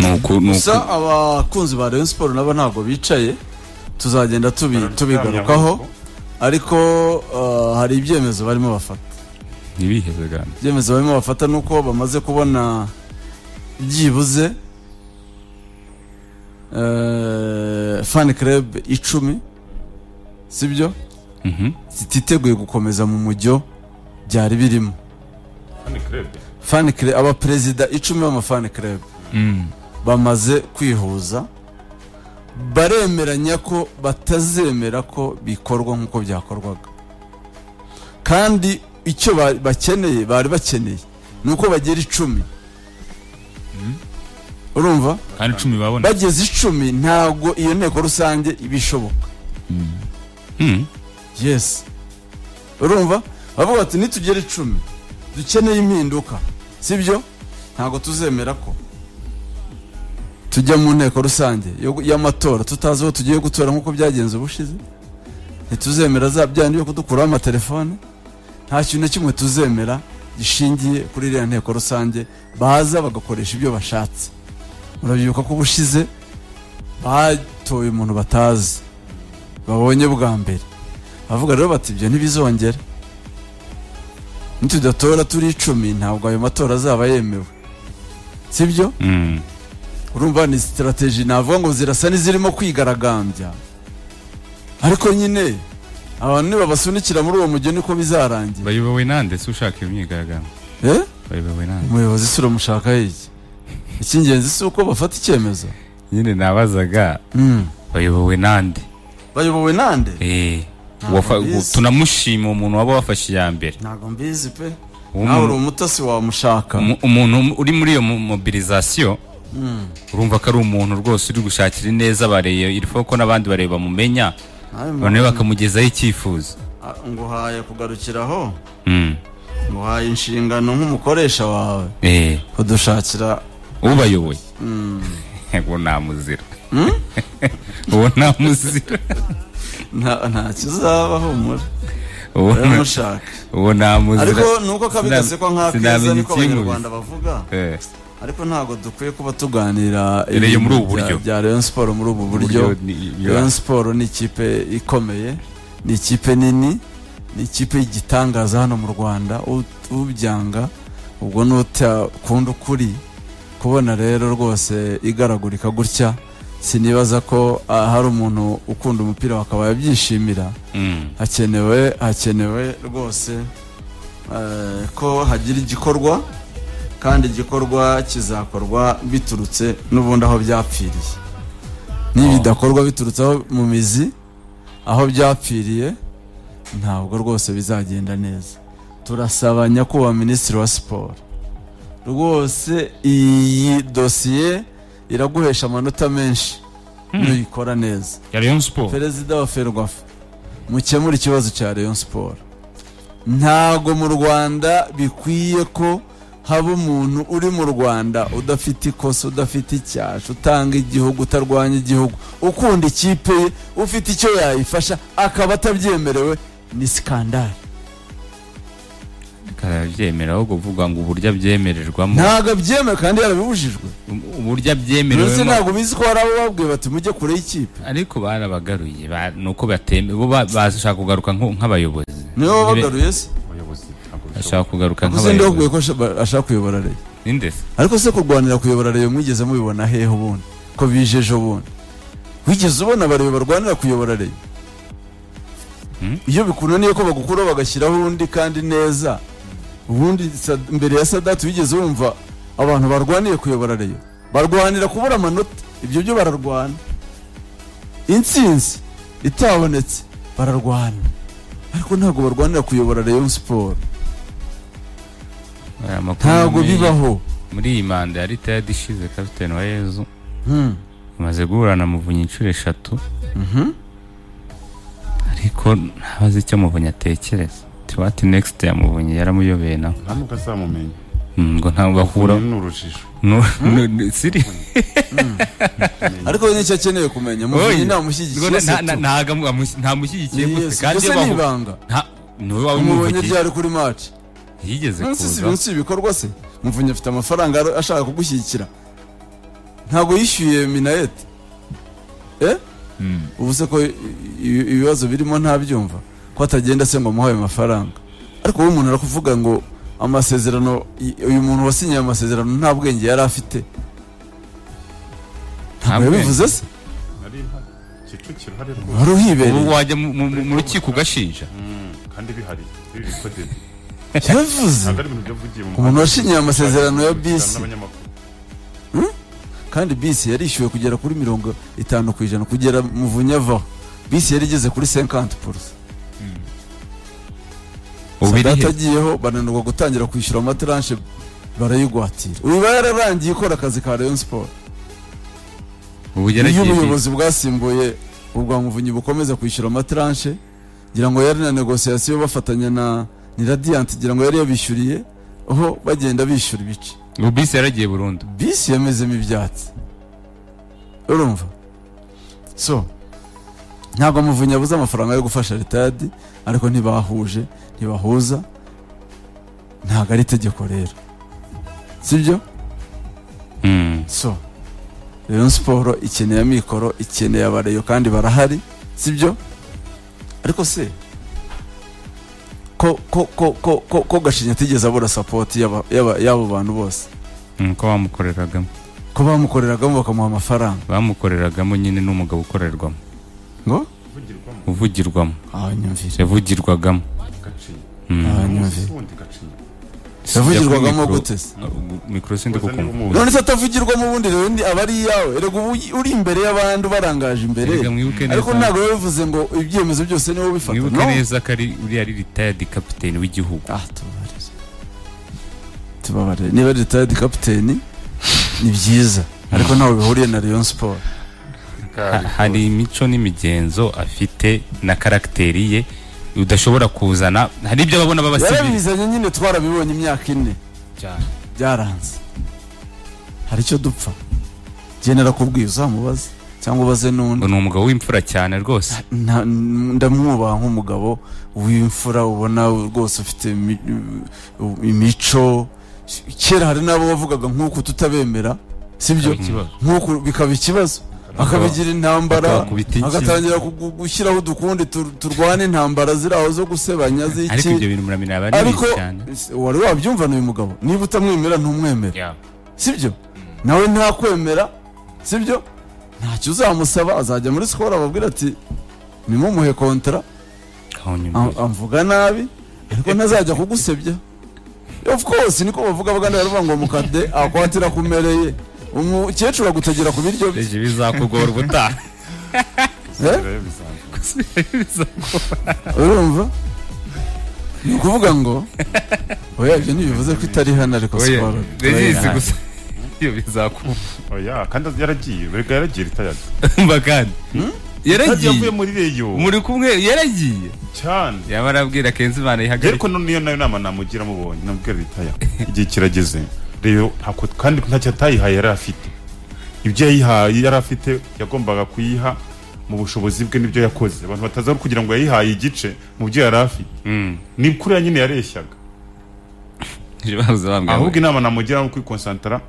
nuku nuku gusa abakunzi ba Rayon Sport nabo ntabwo bicaye tuzagenda tubi- tubigarukaho ariko eh, hari ibyemezo barimo bafata ntibiheze kandi ibyemezo barimo bafata ni uko bamaze kubona byibuze eh, fan club icumi sibyo Mhm. zititeguye gukomeza mu mujyo byari birimo Hano krebe. fan club abaperezida icumi b'amafan club Mm. bamaze kwihuza baremeranya ko batazemera ko bikorwa nk'uko byakorwaga kandi icyo ba- bakeneye bari bakeneye ni uko bagera icumi urumva kandi icumi babona bageze icumi ntabwo iyo nteko rusange iba ishoboka Mm. yes urumva bavuga bati nitugera icumi dukeneye impinduka sibyo ntabwo tuzemera ko tujya mu nteko rusange yo- y'amatora tutazi aho tugiye gutora nk'uko byagenze ubushize ntituzemera za byandi yo kudukuraho amatelefone nta kintu na kimwe tuzemera gishingiye kuri iriya nteko rusange baza bagakoresha ibyo bashatse urabyibuka ko ubushize batoye umuntu batazi babonye bwa mbere bavuga rero bati ibyo ntibizongera nitudatora turi icumi ntabwo ayo matora azaba yemewe sibyo Mm. urumva ni sitarateji navuga ngo zirasa n'izirimo kwigaragambya ariko nyine abantu nibabasunikira muri uwo mujyi niko bizarangira bayobowe nande se ushaka iyo myigaragambyo eh bayobowe nande umuyobozi si uramushaka iki icy'ingenzi si uko bafata icyemezo nyine nabazaga Mm. bayobowe nande bayobowe nande Eh, Ntabwo wafa- mbizi. tunamushima umuntu waba wafashe iya mbere ntabwo mbizi pe Uwo nawe uri muntu- umutasi wamushaka Umu- umuntu uri muri iyo mo- mobilizasiyo urumva ko ari umuntu rwose uri gushakira ineza bareba iriho ko n'abandi bareba bamumenya Nawe noneho muntu- bakamugezaho icyifuzo Ah, nguhaye kugarukiraho Mm. nguhaye inshingano nk'umukoresha wawe Eh, kudushakira ubayoboye uwo namuzira uwo namuzira nta nta kizaba humura uwo uramushaka uwo namuzira ariko ni uko kabi sina- gasekwa nk'akeza sinamenya niko ikimubi. abanyarwanda bavuga Eh, ariko ntabwo dukwiye kuba tuganira Rero muri ubu ibintu bya- buryo. bya Rayon Sport muri ubu buryo uburyo ni- ya. Rayon Sport ni ikipe ikomeye ni ikipe nini ni ikipe y'igitangaza hano mu Rwanda U- ubyanga ubwo nutakunda ukuri kubona rero rwose igaragurika gutya sinibaza ko ah, hari umuntu ukunda umupira wakaba yabyishimira Mm. hakenewe hakenewe rwose eh, ko hagira igikorwa kandi igikorwa kizakorwa biturutse n'ubundi aho byapfiriye nibidakorwa biturutse aho mu mizi aho byapfiriye ntabwo rwose bizagenda neza turasaba nyakubahwa minisitiri wa siporo rwose iyi dosiye iraguhesha amanota menshi nuyikora neza ya Rayon Sport perezida wa ferwafa mukemura ikibazo cya rayon siporo ntago mu rwanda bikwiye ko haba umuntu uri mu rwanda udafite ikosa udafite icyasha utanga igihugu utarwanya igihugu ukunda ikipe ye ufite icyo yayifasha akaba atabyemerewe ni sikandari karabyemera aho kuvuga ngo uburyo abyemererwamo ntago abyemera kandi yarabibujijwe uburyo mbese abyemererwemo ntabwo bizi ko hari abo babwiye bati mujye kure y'ikipe ariko barabagaruye ba- ni uko bateme bo ba- bashaka kugaruka nko- nk'abayobozi niwe wabagaruye se Abayobozi ntabwo bashaka kugaruka gusa ndi waguye nk'abayobozi ko ashaka- ashaka kuyobora Rayon. ninde se ariko se kurwanira kuyobora reyo mwigeze mubibona hehe ubundi ko bije ejo bundi wigeze ubona abarebe barwanira kuyobora reyo iyo bikunaniye ko bagukuraho bagashyiraho undi kandi neza ubundi sa- mbere ya sadati wigeze wumva abantu barwaniye kuyobora reyo barwanira kubura amanota ibyo byo bararwana intsinzi itabonetse bararwana ariko ntabwo barwanira kuyobora reyo siporo Aya makuru ntabwo muri- bibaho muri iyi manda ya leta yadishize kapitani wa yezu Hmm. amaze guhura na muvunyi inshuro eshatu ariko ntabazi icyo muvunyi atekereza tiwati next ya muvunyi yaramuyobeye nawe nta nubwo azamumenya. Mm, ngo ntabwo bahura Ni urujijo. Nu- nu- nu- siri ariko we nicyo akeneye kumenya Oyi. muvunyi Ngo ntamushyigikiye nta- se nta- tu ntaga mu- amush- ntamushyigikiye gusa kandi iyo mbese ni bahura ibanga nta- ni wowe wawe umubonye umuvugiye ryari kuri maci yigeze munsi si kuza munsi y'ibikorwa se muvunyi afite amafaranga aro- ashaka kugushyigikira ntabwo yishyuye minayeti Mm. ubu se ko i- i- ibibazo birimo ntabyumva ko atagenda se ngo amuhe ayo mafaranga ariko wowe umuntu arakuvuga ngo amasezerano i- uyu muntu wasinyiye ayo masezerano nta bwenge yari afite Nta ntabwo bwenge. yabivuze se nari mpari kicukiro hari wari rwose uhibereye ubu wajya mu- mu mu rukiko ugashinja Mm, kandi bihari ibi bikodede yabivuze ntabwo ari ibintu byavugiye mu Umuntu washinyiye amasezerano ya bisi. n'abanyamakuru kandi bisi yarishyuwe kugera kuri mirongo itanu ku ijana kugera muvunyi avaho bisi yari igeze kuri 50 purusa ubu iri he atagiyeho bananirwa gutangira kwishyura amataranshi barayigwatira uyu iba yararangiye ikora akazi ka rayon siporo ubu iyo yaragiye bisi. ubuyobozi bwasimbuye urwa muvunyi bukomeza kwishyura amataranshi ngira ngo yari na negosiyasiyo bafatanya na ni radiyanti ngira ngo yari yabishyuriye aho bagenda bishyura ibice ubu bisi yaragiye burundu bisi yamezemo ibyatsi urumva so ntabwo amuvunyi abuze amafaranga yo gufasha ritadi ariko ntibahuje ntibahuza ntabwo ari itegeko rero sibyo Mm. so rayon siporo ikeneye amikoro ikeneye abareyo kandi barahari sibyo ariko se ko ko ko ko ko, ko gashinya atigeze abura sapoti y'aba- y'aba- y'abo bantu bose Mm, ko bamukoreragamo ko bamukoreragamo bakamuha amafaranga bamukoreragamo nyine n'umugabo ukorerwamo ngo uvugirwamo uvugirwamo abanyumvire yavugirwagamo gacinya Mm. abanyumvire ubundi gacinya yavugirwagamo Mikoro- gute se Uh, mikoro sindi Uza niba kukumva umuzi. none se atavugirwamo ubundi rero ndi aba ari iyawe erega ubu uri imbere y'abandi ubarangaje imbere Erega mwibuke ariko neza- ntabwo bivuze ngo ibyemezo byose niwe ubifata mwibuke no neza ko ari uriya ari retired kapiteni w'igihugu ah tubabarire tubabarire niba ari retired kapiteni ni byiza ariko ntawe bihuriye na rayon siporo Ha- hari imico n'imigenzo afite na karagiteri ye udashobora kuzana hari ibyo babona babasibiri yarabizanye nyine twarabibonye imyaka ine cyane byaranze hari icyo dupfa genera kubwiye uzamubaze cyangwa ubaze n'undi ngo ni umugabo w'imfura cyane rwose Nta- ndamwubaha nk'umugabo w'imfura ubona rwose ufite imi- u- imico kera hari n'abo wavugaga nk'uko tutabemera sibyo Bikaba ikibazo. nk'uko bikaba ikibazo akabigira intambara bakabakubita iki? agatangira kugu- gushyiraho udukundi tur- turwana intambara ziri aho zo gusebanya ariko z'iki ibyo bintu muramira aba ari ariko bibi cyane wari wabyiumva n'uyu mugabo niba utamwemera ntumwemere Yeah. sibyo nawe ntakwemera sibyo ntacyo uzamusaba azajya muri sikoro ababwira ati nimumuhe kontara Kawunyumbuye. am- amvuga nabi ariko ntazajya kugusebya of course niko bavuga bagana baravuga ngo mukade akwatira kumereye umukecuru agutagira ku biryo bye Ejo bizakugora ubutaha eh? rero bisanzwe urumva ni ukuvuga ngo oya ibyo ntibivuze ko itari hano ariko Oya, sikoro ndabizi gusa iyo bizakugora oya kandi yaragiye erega yaragiye retired kandi kandi yavuye yaragiye muri reyo muri kumwe yaragiye cyane yaba arabwira kenzi imana Njye yihagarike ariko no- niyo nayo nama namugira mubonye nabwira ritaya igihe kirageze rero ntako kandi ntacyo atayihaye yari afite ibyo yayihaye yari afite yagombaga kuyiha mu bushobozi bwe n'ibyo yakoze abantu bataza kugira ngo yayihaye igice mu byo yari afite Mm. ni kuriya nyine yareshyaga Ejo bahoze bambwira ahubwo ngo- inama namugira ni ukwikonsantara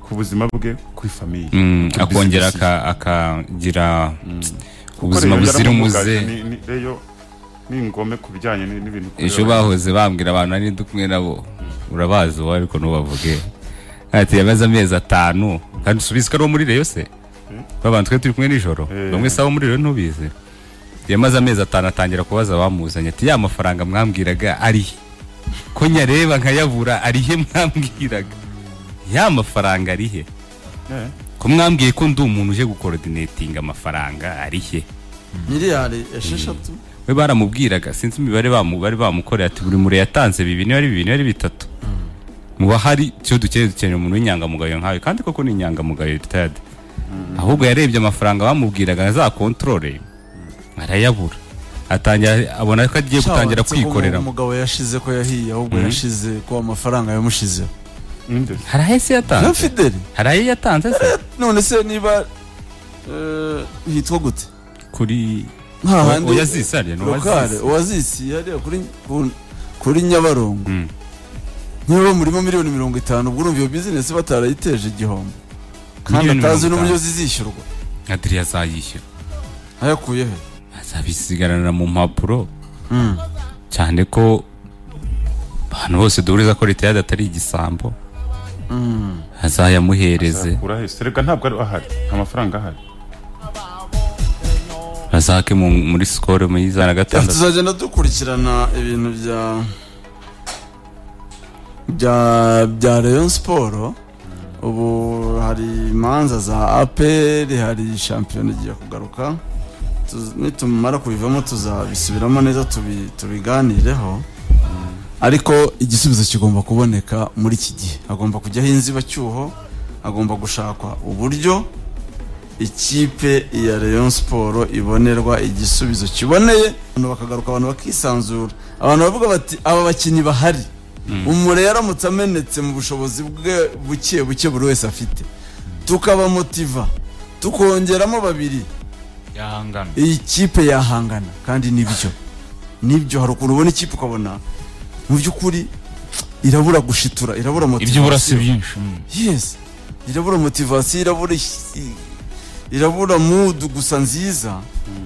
ku buzima bwe kuri famiye Mm, Kuri akongera business. aka- akagira ubuzima Kuko rero buzira umuze yaramumugaje, ni- ni- reyo ni ingome ku bijyanye ni- n'ibintu kurera. ejo bahoze bambwira abantu nari ndi kumwe nabo urabazi wowe ariko ntubavuge ati yamaze amezi atanu kandi usubize ko ari uwo muri reyo se babantu twe turi kumwe nijoro Eh. bamwe si abo muri reyo ntubizi yamaze amezi atanu atangira kubaza abamuzanye ati ya mafaranga mwambwiraga ari he ko nyareba nkayabura ari he mwambwiraga ya mafaranga ari he Eh, ko mwambwiye ko ndi umuntu uje gukorotinetinga amafaranga ari he miliyari esheshatu we baramubwiraga sinzi imibare bamu- bari bamukoreye ati buri mure yatanze bibiri niba ari bibiri niba ari bitatu muba hari icyo dukeneye dukeneye umuntu w'inyangamugayo nkawe kandi koko ni inyangamugayo ritayadi ahubwo yarebye amafaranga bamubwiraga za kontorore arayabura atangira abona ko agiye gutangira Sha, wanditse ko kwikorera umugabo yashize ko yahiye ahubwo Mhm. yashize ko amafaranga yamushizeho ninde se? hari ahese na yatanze fideli hari ayo yatanze se none se niba eh, hitwa gute kuri nta handi oyazisi hariya ni lokale oyazisi uwazisi yariya kuri ku- kuri nyabarongo Mm. niba murimo miliyoni mirongo itanu ubwo urumva iyo bizinesi batarayiteje igihombo kandi miliyoni atazi mirongo n'uburyo itanu. zizishyurwa adiriya azayishyura ayakuye he azabisigaranira mu mpapuro Mm. cyane ko abantu bose duhuriza ko leta yada atari igisambo azayamuhereze Akura he? serega ntabwo ari ahari nta mafaranga ahari azake mu- muri sikoro muri za na gatandatu tuzagenda dukurikirana ibintu bya bya bya Rayon Sport ubu hari imanza za APR hari shampiyona igiye kugaruka Tuz- nitumara kubivamo tuzabisubiramo neza tubi- tubiganireho ariko igisubizo kigomba kuboneka muri iki gihe hagomba kujyaho inzibacyuho hagomba gushakwa uburyo ikipe ya Rayon Sport ibonerwa igisubizo kiboneye abantu bakagaruka abantu bakisanzura abantu bavuga bati aba bakinnyi bahari umure yaramutse amenetse mu bushobozi bwe buke buke buri wese afite tukabamotiva tukongeramo babiri yahangana iyi kipe yahangana kandi nibyo nibyo hari ukuntu ubona ikipe ukabona mu by'ukuri irabura gushitura irabura ibyo motivasiyo burasi byinshi mm. yes irabura motivasiyo irabura ish- irabura mudu gusa nziza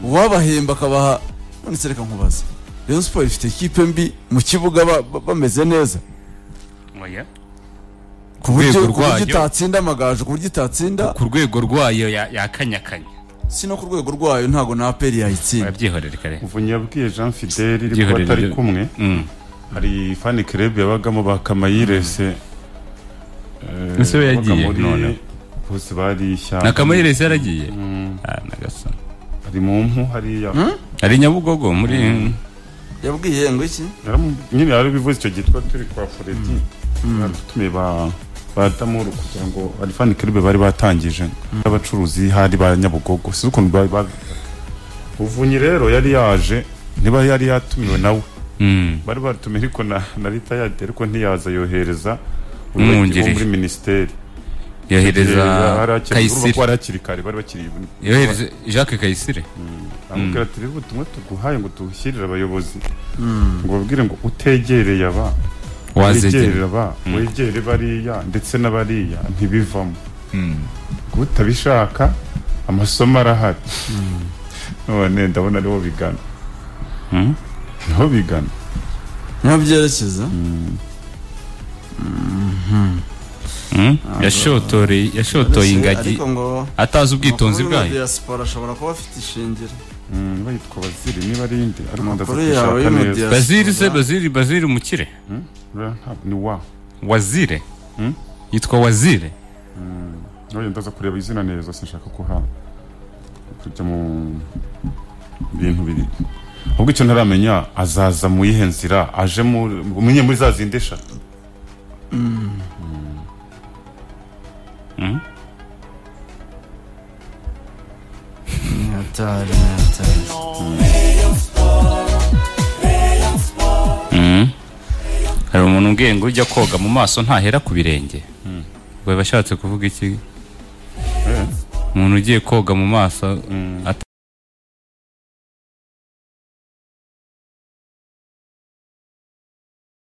uwabahemba akabaha none se reka nkubaza Rayon Sport ifite ikipe mbi mu kibuga ba- ba- bameze neza ku buryo rwego ku buryo rwayo. itatsinda amagaju ku buryo itatsinda ku rwego rwayo ya- yakanyakanya si no ku rwego rwayo ntabwo na APR yayitsinda arabyihorere kare muvunyi yabwiye jean fideli iri kuba Byihorere atari ryo- kumwe Mm. hari fani kerebe yabagamo ba kamayirese Ese we yagiye noneho. bose bari ishyamba na kamayire ese yaragiye Mm, Ah, Nyagasani. hari mu mpu hariya ari nyabugogo muri yabwiye ngo iki Yaramu- nyine yari bivuze icyo gihe twari turi kwa foredi tutumiye ba ba damuru kugira ngo hari fani kerebe bari batangije abacuruzi hari ba nyabugogo si ukuntu bari ba buvunyi rero yari yaje niba yari yatumiwe nawe Mm. bari batumiye ariko na, na leta yadde ariko ntiyaza yohereza Umwungirije. muri minisiteri yohereza kayisire kayisire bari hakiri kare bari bakiri yohereza jacques kayisire amubwira ati rero ubutumwa tuguhaye ngo tuwushyirire abayobozi ngo babwire ngo utegereye aba wazegera wegerere aba wegere bariya ndetse n'abariya ntibivamo ngo utabishaka amasomo arahari none ndabona ariho bigana Mm. niho bigana niho byerekeza Mm. yashotoreye yashotoye ingagi ariko ngo atazi ubwitonzi amakuru ya bwayo diaspora ashobora kuba afite ishingiro Mm, niba yitwa baziri niba ari indi ariko ndaza amakuru yawe kubishaka yo mu neza baziri se diaspora baziri baziri umukire Uriya ntabwo ni wa wazire Mm. yitwa wazire Ntabwo ndaza kureba izina neza sinshaka kuhaba kujya mu bintu biri ahubwo icyo ntaramenya azaza mu yihe nzira aje mu umenya muri za zindi eshatu Nyamitari, Nyamitari. hari umuntu umbwiye ngo ujya koga mu maso ntahera ku birenge we bashatse kuvuga iki umuntu ugiye koga mu maso